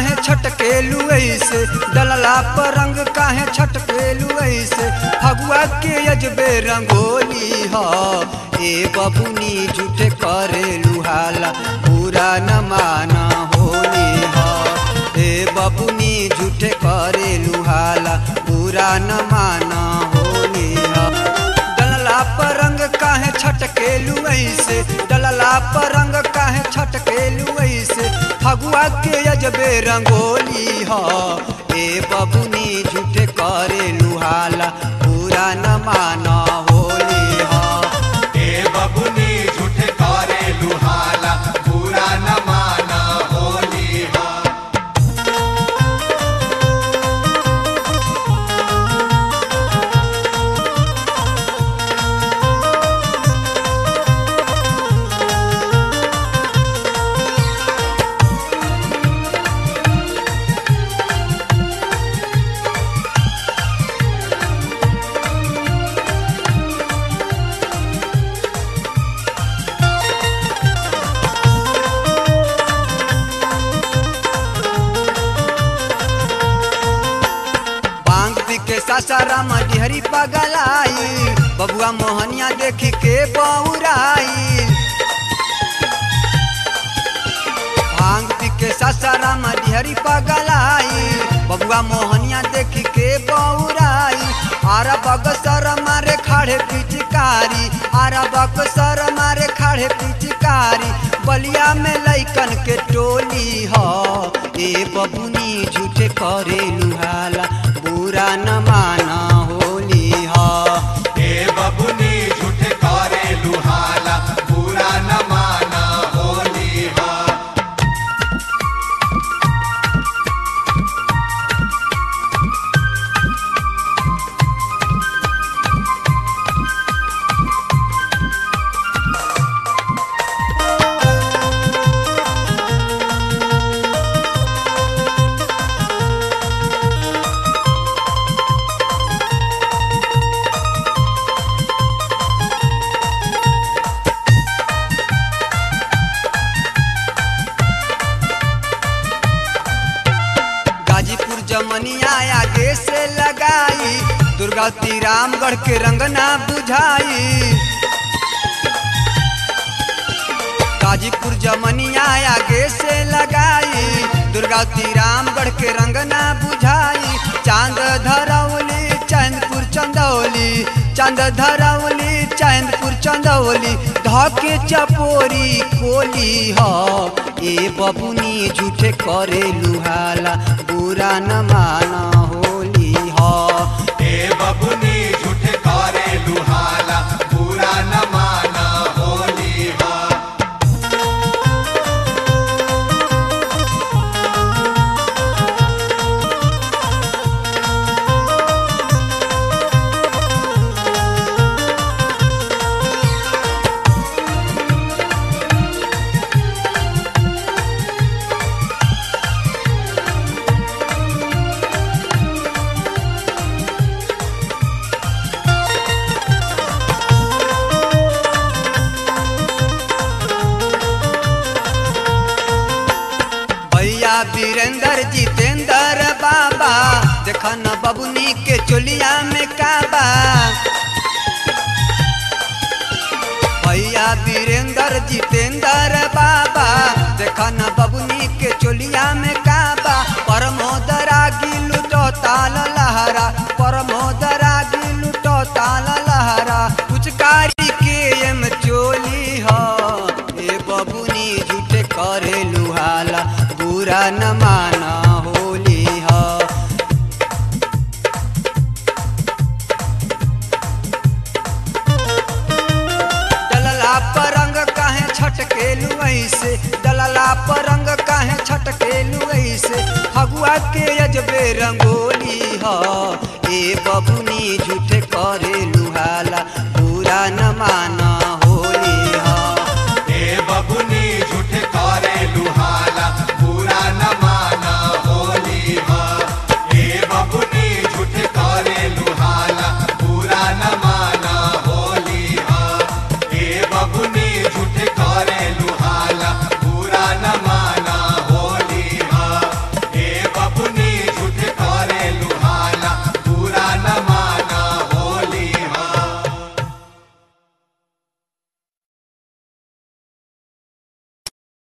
काहे छटकेलू ऐसे डलला पर रंग काहे छटकेलू ऐसे फगुआ के अजबे रंगोली ह ए बबुनी झूठे करेलू हाला पूरा न माना होली ह ए बबुनी झूठे करेलू हाला पूरा न माना होली ह डलला पर रंग काहे छटकेलू ऐसे डलला पर रंग काहे छटकेलू ऐसे फगुआ के अजबे रंगोली ह ए बबुनी झूठे करेलू हाला पूरा न माना होली ह ए बबुनी झूठ करे लुहाला पूरा न माना होली हा बांग पी के सासाराम डिहरी पगलाई बबुआ मोहनिया देखी के बौराई भांग पी के सासाराम डिहरी पगलाई बबुआ मोहनिया देखी के बौराई आरा बगसर मारे खाड़े पिचकारी आरा बगसर मारे खाड़े पिचकारी बलिया में लैकन के टोली ह ए बबुनी झूठे करे लुहाला बुरा न माना होली ह ए बबुनी झूठ करे लुहाला पूरा न माना होली हा गाजीपुर जमनिया आगे से लगाई दुर्गावती रामगढ़ के रंगना बुझाई गाजीपुर जमनिया आगे से लगाई दुर्गावती रामगढ़ के रंगना बुझाई चांद धरौली चंदपुर चंदौली चांद धरौली चंदपुर चंदौली धके चपोरी कोली ह ए बबुनी झूठे करे लुहाला बुरा न माना होली ह ए बबुनी झूठ करे लुहाला पूरा न माना होली हा भैया वीरेंद्र जितेंद्र बाबा देखा न बबुनी के चोलिया में काबा भैया वीरेंद्र जितेंद्र बाबा देखा न बबुनी के चोलिया में काबा परमोदरा गिलु तो ताल लहरा परमोदरा गिलु तो ताल लहरा पुचकारी के एम चोली ह ए बबुनी झूठे करे लुहाला बुरा न माना होली ह डलला पर रंग काहे छटकेलू ऐसे डलला पर रंग काहे छटकेलू ऐसे फगुआ के अजबे रंगोली ह ए बबुनी झूठे करेलू